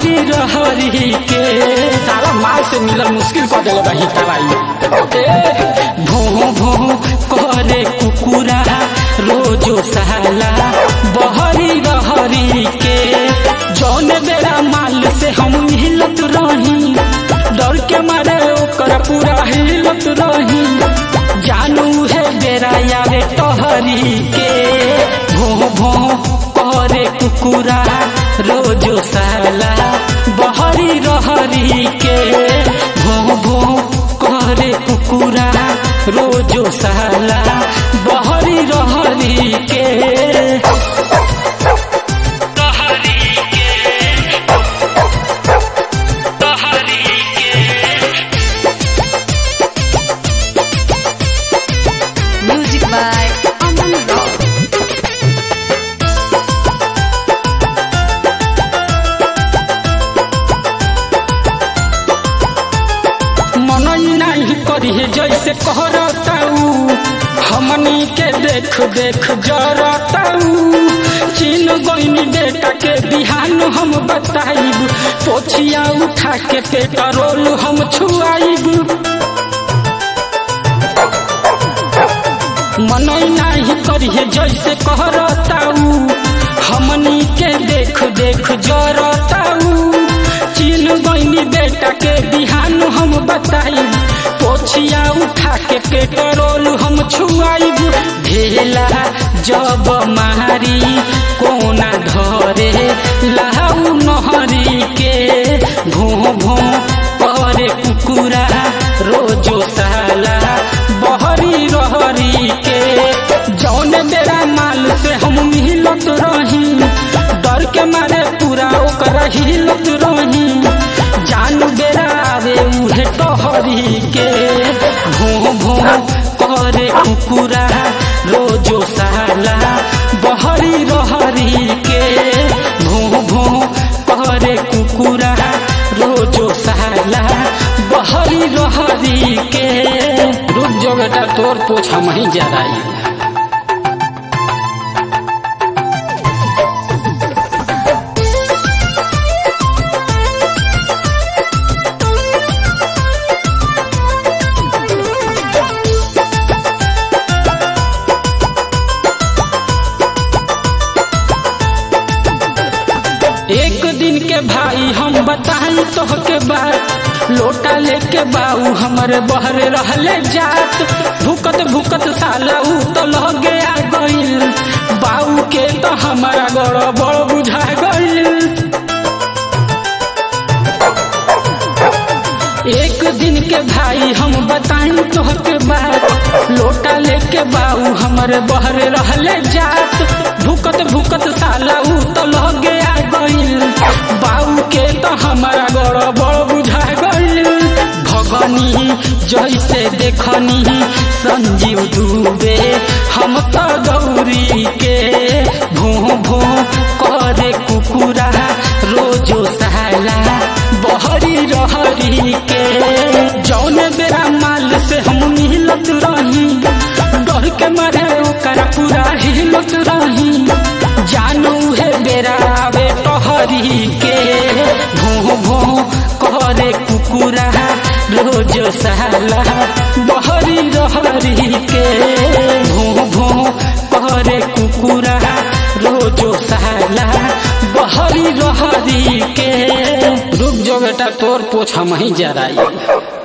बहरी रहरी के सारा माल से मिलल मुश्किल कर दिले बही दवाई भो भो करे कुकुरा रोजो साला बहरी रहरी के जौन बेरा माल से हम हिलत रही डर के मारे ओकर पूरा हिलत रही जानू है बेरा यारे टहरी के भो भो करे कुकुरा रोजो साला बहरी रहरी के भो भो करे कुकुरा रोजो साला बहरी रहरी के Music by Aman Rock. मनई नहीं करिए जैसे कहरताऊ हमनी के देख देख जरताऊ चीन गईनी बेटा के बिहान हम बताइब पोछिया उठा के पेट्रोल हम छुआइब मनई नहीं करिए जैसे कहरताऊ हमनी के देख देख जरताऊ चीन गईनी बेटा के बिहान हम बताइब पोछिया उठा के पेट्रोल हम छुआइब ढेला जब मारी कोना धरे लाऊ नहरी के भो भो करे कुकुरा रोजो साला बहरी रहरी के जौन बेरा माल से हम मिलत रही डर के मारे पूरा ओकर हिलत रही जान बेरा आवे उहे टहरी के भो भो करे कुकुरा रोजो साला बहरी रहरी के भो भो करे कुकुरा रोजो साला बहरी रहरी के रुक जो बेटा तोर पोछ हम ही जराई एक दिन के भाई हम बताई तो के बात लोटा लेके बाऊ हमारे बहरे रहले जात भूकत भूकत साला ऊ तो लगे आ गइल बाऊ के तो हमारा गड़बड़ बुझा गइल एक दिन के भाई हम बताई तो के बात लोटा लेके बाऊ हमारे बहरे रहले जात भूकत भूकत साला ऊ तो लगे आ गइल बाऊ के तो हमारा गड़बड़ बुझा गइल भगनी जैसे देखनी संजीव डूबे हम तो गौरी के भो भो करे कुकुरा रोजो साला बहरी रहरी के जौन बेरा माल से हम मिलत रही डर के मारे ओकर पूरा हिलत रही जानू है बेरा आवे टहरी के भो भो करे कुकुरा रोज साला बहरी रहरी के भो भो करे कुकुरा रोजो साला बहरी रहरी के रुक जो बेटा तोर पोछ हम ही जराई